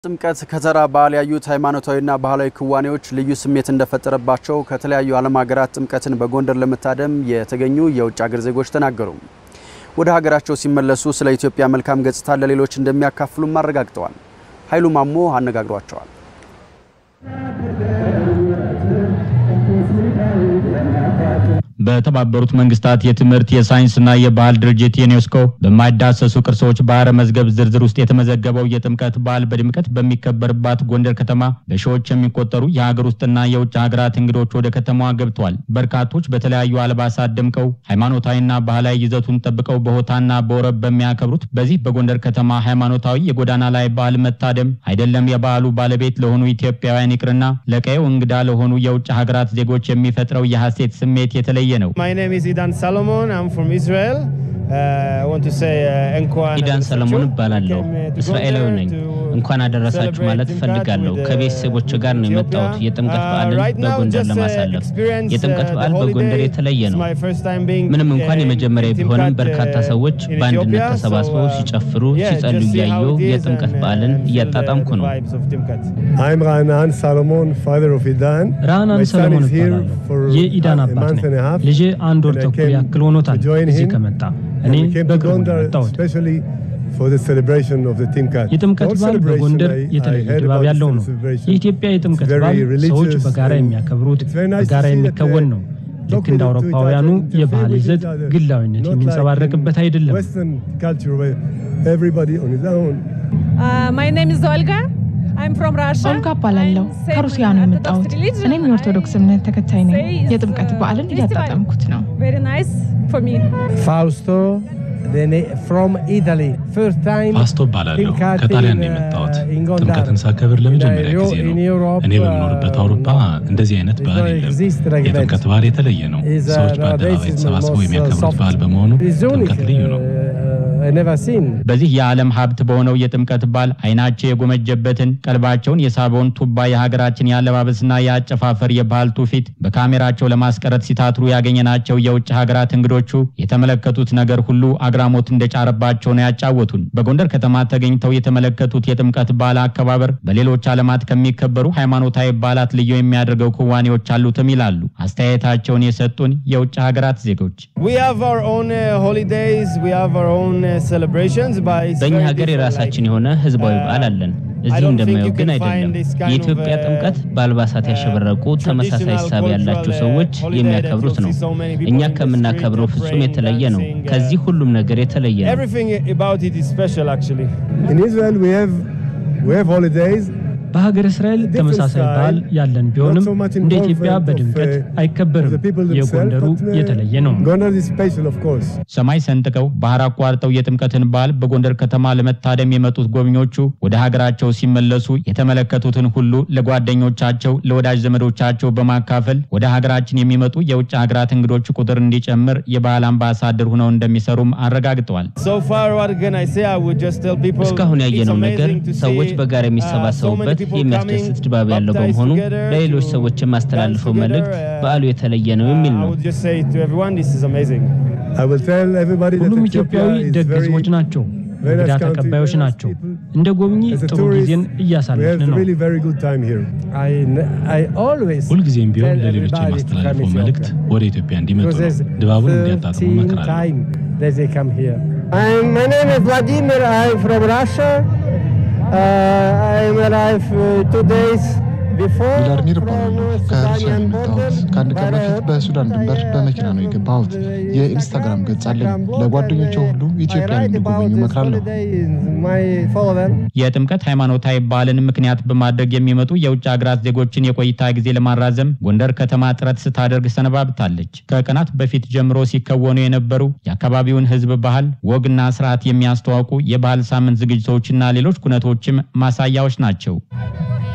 ጥምቀት ከተራ በዓል ያዩት ሃይማኖታዊና ባህላዊ ክዋኔዎች ልዩ ስሜት እንደፈጠረባቸው ከተለያዩ ዓለም ሀገራት ጥምቀትን በጎንደር ለመታደም የተገኙ የውጭ ሀገር ዜጎች ተናገሩ። ወደ ሀገራቸው ሲመለሱ ስለ ኢትዮጵያ መልካም ገጽታ ለሌሎች እንደሚያካፍሉም አረጋግጠዋል። ኃይሉ ማሞ አነጋግሯቸዋል። በተባበሩት መንግስታት የትምህርት የሳይንስና የባህል ድርጅት ዩኔስኮ በማይዳሰሱ ቅርሶች ባህረ መዝገብ ዝርዝር ውስጥ የተመዘገበው የጥምቀት በዓል በድምቀት በሚከበርባት ጎንደር ከተማ በሺዎች የሚቆጠሩ የሀገር ውስጥና የውጭ ሀገራት እንግዶች ወደ ከተማዋ ገብተዋል። በርካቶች በተለያዩ አልባሳት ደምቀው ሃይማኖታዊና ባህላዊ ይዘቱን ጠብቀው በሆታና በወረብ በሚያከብሩት በዚህ በጎንደር ከተማ ሃይማኖታዊ የጎዳና ላይ በዓል መታደም አይደለም የበዓሉ ባለቤት ለሆኑ ኢትዮጵያውያን ይቅርና ለቀየው እንግዳ ለሆኑ የውጭ ሀገራት ዜጎች የሚፈጥረው የሐሴት ስሜት የተለየ ነው። ኢዳን ሰለሞን እባላለሁ። እስራኤላዊ ነኝ። እንኳን አደረሳችሁ ማለት እፈልጋለሁ። ከቤተሰቦች ጋር ነው የመጣሁት የጥምቀት በዓልን በጎንደር ለማሳለፍ። የጥምቀት በዓል በጎንደር የተለየ ነው። ምንም እንኳን የመጀመሪያ ቢሆንም በርካታ ሰዎች በአንድነት ተሰባስበው ሲጨፍሩ፣ ሲጸልዩ እያየሁ የጥምቀት በዓልን እያጣጣምኩ ነው። ራህናን ሰሎሞን ሰለሞን እባላለሁ። የኢዳን አባት ነኝ። ልጄ አንድ ወር ተኩል ያክል ሆኖታል እዚህ ከመጣ። እኔ በቅርቡ ነው የመጣሁት። የጥምቀት በዓል በጎንደር የተለየ ድባብ ያለው ነው። የኢትዮጵያ የጥምቀት በዓል ሰዎች በጋራ የሚያከብሩት በጋራ የሚከወን ነው። ልክ እንደ አውሮፓውያኑ የባህል ይዘት ግላዊነት የሚንጸባረቅበት አይደለም። ኦልጋ እባላለሁ። ከሩሲያ ነው የመጣሁት። እኔም የኦርቶዶክስ እምነት ተከታይ ነኝ። የጥምቀት በዓልን እያጣጠምኩት ነው። ፋውስቶ ፓስቶ እባላለሁ። ከጣሊያን ነው የመጣሁት። ጥምቀትን ሳከብር ለመጀመሪያ ጊዜ ነው። እኔ በምኖርበት አውሮፓ እንደዚህ አይነት በዓል የለም። የጥምቀት በዓል የተለየ ነው። ሰዎች በአደባባይ ተሰባስበው የሚያከብሩት በዓል በመሆኑ ጥምቀት ልዩ ነው። በዚህ የዓለም ሀብት በሆነው የጥምቀት በዓል አይናቸው የጎመጀበትን ቀልባቸውን የሳበውን ቱባ የሀገራችን የአለባበስና የአጨፋፈር የባህል ትውፊት በካሜራቸው ለማስቀረት ሲታትሩ ያገኘናቸው የውጭ ሀገራት እንግዶቹ የተመለከቱት ነገር ሁሉ አግራሞት እንደጫረባቸው ነው ያጫወቱን። በጎንደር ከተማ ተገኝተው የተመለከቱት የጥምቀት በዓል አከባበር በሌሎች ዓለማት ከሚከበሩ ሃይማኖታዊ በዓላት ልዩ የሚያደርገው ክዋኔዎች አሉትም ይላሉ አስተያየታቸውን የሰጡን የውጭ ሀገራት ዜጎች። በእኛ ሀገር የራሳችን የሆነ ህዝባዊ በዓል አለን። እዚህ እንደማየው ግን አይደለም። የኢትዮጵያ ጥምቀት በአልባሳት ያሸበረቁ ተመሳሳይ ሳቢ ያላቸው ሰዎች የሚያከብሩት ነው። እኛ ከምናከብረው ፍጹም የተለየ ነው። ከዚህ ሁሉም ነገር የተለየ ነው። በሀገር እስራኤል ተመሳሳይ በዓል ያለን ቢሆንም እንደ ኢትዮጵያ በድምቀት አይከበርም። የጎንደሩ የተለየ ነው። ሰማይ ሰንጥቀው ባህር አቋርጠው የጥምቀትን በዓል በጎንደር ከተማ ለመታደም የመጡት ጎብኚዎቹ ወደ ሀገራቸው ሲመለሱ የተመለከቱትን ሁሉ ለጓደኞቻቸው፣ ለወዳጅ ዘመዶቻቸው በማካፈል ወደ ሀገራችን የሚመጡ የውጭ ሀገራት እንግዶች ቁጥር እንዲጨምር የባህል አምባሳደር ሆነው እንደሚሰሩም አረጋግጠዋል። እስካሁን ያየነው ነገር ሰዎች በጋራ የሚሰባሰቡበት የሚያስደስት ድባብ ያለው በመሆኑ ለሌሎች ሰዎች የማስተላልፈው መልእክት በዓሉ የተለየ ነው የሚል ነው። ሁሉም ኢትዮጵያዊ ደግ ሕዝቦች ናቸው። እንግዳ ተቀባዮች ናቸው። እንደ ጎብኚ ጥሩ ጊዜን እያሳለፍን ነው። ሁልጊዜም ቢሆን ለሌሎች የማስተላልፈው መልእክት ወደ ኢትዮጵያ እንዲመጡ ነው። ድባቡን እንዲያጣጥሙ ቪላድሚር እባላለሁ። ከሩሲያ ነው የመጣሁት። ከአንድ ቀን በፊት በሱዳን ድንበር በመኪና ነው የገባሁት። የኢንስታግራም ገጽ አለኝ። ለጓደኞቼ ሁሉ ኢትዮጵያን እንዲጎበኙ እመክራለሁ። የጥምቀት ሃይማኖታዊ በዓልን ምክንያት በማድረግ የሚመጡ የውጭ ሀገራት ዜጎችን የቆይታ ጊዜ ለማራዘም ጎንደር ከተማ ጥረት ስታደርግ ሰነባብታለች። ከቀናት በፊት ጀምሮ ሲከወኑ የነበሩ የአካባቢውን ሕዝብ ባህል ወግና ስርዓት የሚያስተዋውቁ የባህል ሳምንት ዝግጅቶችና ሌሎች ኩነቶችም ማሳያዎች ናቸው።